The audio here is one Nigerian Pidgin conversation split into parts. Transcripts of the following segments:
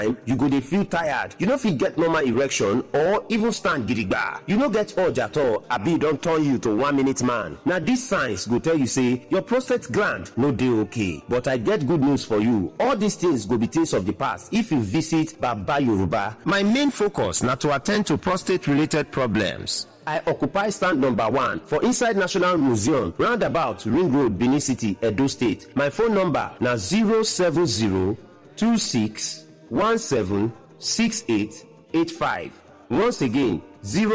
you go dey feel tired you no fit get normal erection or even stand gidigba you no get urge at all abi e don turn you to one minute man na dis signs go tell you say your prostate gland no dey okay but i get good news for you all these things go be things of the past if you visit baba yoruba my main focus na to attend to prostate related problems I occupy stand number one for inside National Museum, roundabout Ring Road, Benin City, Edo State. My phone number na 07026176885. Once again,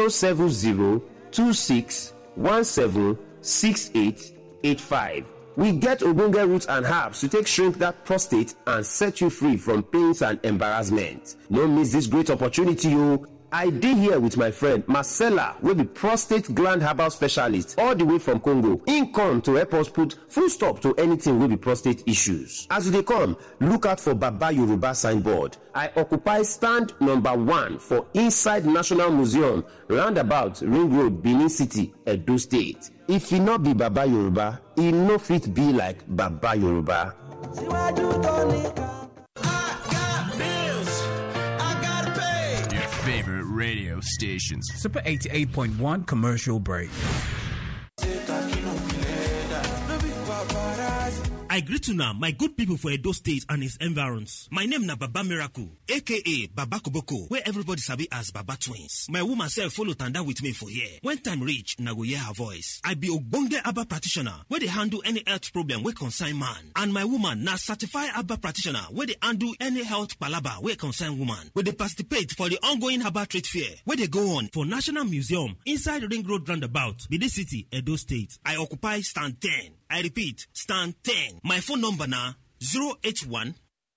07026176885. We get ogbonge roots and herbs to take shrink that prostate and set you free from pains and embarrassment. No miss this great opportunity o. I dey here with my friend Marcella wey be prostate gland herbal specialist all the way from Congo. Im come to help us put full stop to anything wey be prostate issues. As you dey come, look out for Baba Yoruba signboard. I occupy stand number one for inside National Museum roundabout Ring Road, Benin City, Edo State. If e no be Baba Yoruba, e no fit be like Baba Yoruba. síwájú tó nìkan. Your favorite radio stations. Super 88.1 commercial break. I greet una my good people for Edo State and its environs. My name na Baba Miracle, aka Baba Koboko, where everybody sabi as Baba Twins. My woman self follow tanda with me for here. When time reach, na go hear her voice. I be ogbonge Abba practitioner, where they handle any health problem wey concern man. And my woman na certified Abba practitioner, where they handle any health palaba wey concern woman. We dey participate for the ongoing Abba trade fair, where they go on for National Museum inside Ring Road Roundabout, Benin City, Edo State. I occupy stand 10. I repeat, stand 10. My phone number na 081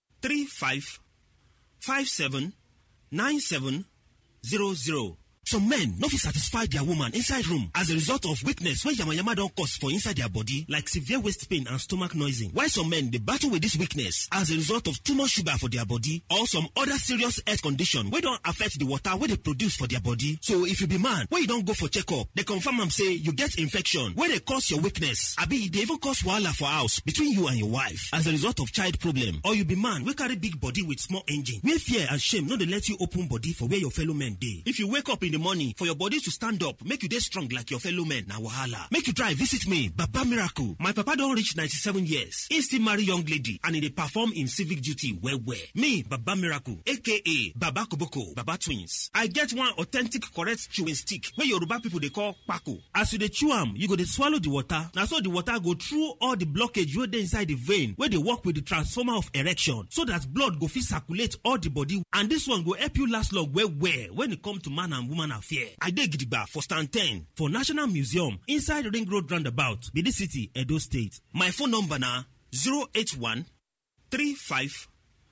35 57 97 00. Some men no fit satisfy their woman inside room as a result of weakness wey yamayama don cause for inside their body like severe waist pain and stomach noising. While some men dey battle with this weakness as a result of too much sugar for their body or some other serious health condition wey don affect the water wey dey produce for their body. So if you be man wey you don go for checkup, dey confirm am say you get infection wey dey cause your weakness abi e dey even cause wahala for house between you and your wife as a result of child problem or you be man wey carry big body with small engine wey fear and shame no dey let you open body for where your fellow men dey. If you wake up in the morning for your body to stand up make you dey strong like your fellow men na wahala. Make you try visit me Baba Miracle. My papa don reach 97 years. He still marry young lady and he dey perform im civic duty well well. Me Baba Miracle aka Baba Koboko Baba Twins. I get one authentic correct chewing stick wey Yoruba people dey call kpako. As you dey chew am, you go dey swallow the water. Na so the water go through all the blockage wey dey inside the vein wey dey work with the transformer of erection so that blood go fit circulate all the body and this one go help you last long well well when e come to man and woman affair. I dey gidigba for stand 10 for National Museum inside Ring Road Roundabout, Benin City, Edo State. My phone number na 081 35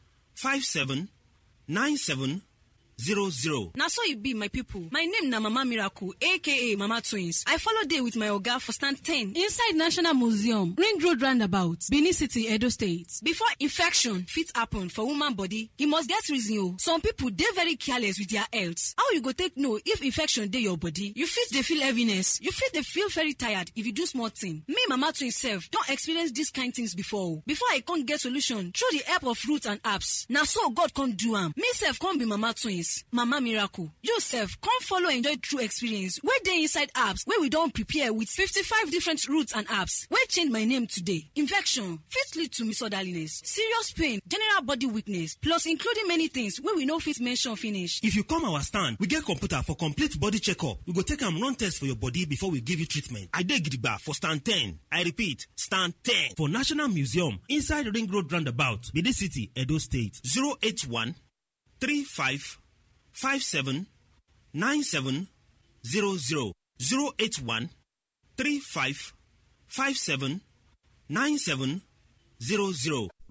57 97 00. na so e be my pipo my name na mama miracle aka mama twins i follow dey with my oga for stand 10 inside national museum ring road roundabout benin city edo state before infection fit happen for woman body e must get reason o some pipo dey very careless with their health how you go take know if infection dey your body you fit dey feel heaviness you fit dey feel very tired if you do small thing me mama twins sef don experience dis kind things before o before i come get solution through the help of roots and herbs na so god come do am me sef come be mama twins mama miracle you sef come follow enjoy true experience wey dey inside herbs wey we don prepare with 55 different roots and herbs wey change my name today infection fit lead to misorderliness serious pain general body weakness plus including many things wey we no fit mention finish If you come our stand, we get computer for complete body checkup. We go take am run test for your body before we give you treatment. I dey gidigba for stand 10. I repeat, stand 10 for National Museum inside Ring Road Roundabout, Benin City, Edo State. 081 35 57 97 00. 081 35 57 97 00.